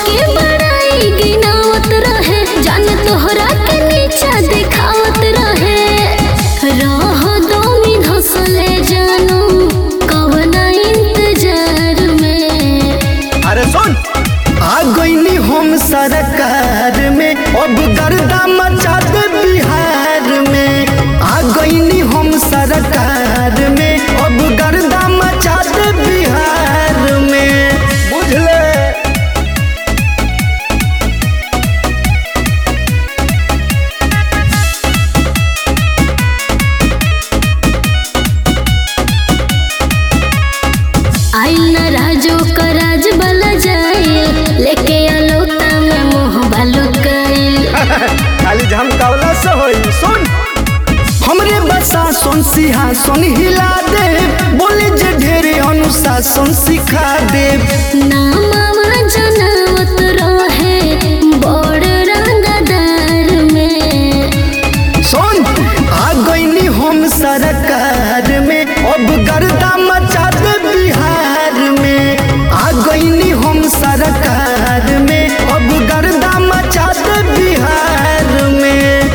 सबके बड़ाई गिनावत रहे जान तोहरा के नीचा दिखावत रहे रह दो मिन हंसले जानू कवना इंतजार में अरे सुन आ गईनी हम सरकार में अब गर्दा मचा दे बिहार में आ गईनी हम सरकार में अब गर्दा मचा दे बिहार में बुझले आई न राजो का राज बला जाए लेके अलोता में मोह बालो गइल खाली झमकावला से होई सुन हमरे बसा सोन सिंहासन हिला दे बोले जे ढेरे अनुशासन सिखा दे नामावा जनावत रहे बड़ रंगदार में सुन आ गईनी हम सरकार में अब गर्दा मचा दे बिहार में आ गईनी हम सरकार में अब गर्दा मचा दे बिहार में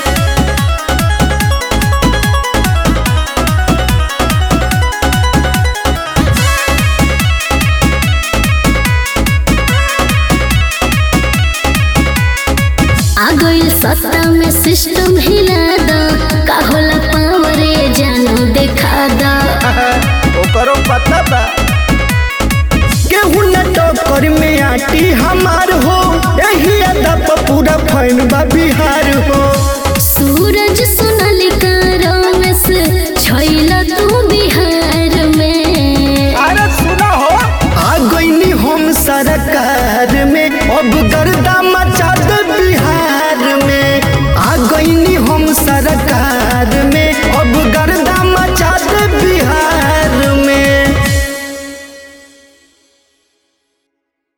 आ गइल सत्ता में सिस्टम हिला द का होला पावर ये जानू देखा द ओकरो पता बा केहू न टक्कर में आटी हमार हो यही अदब पूरा फैन बा बिहार हो सूरज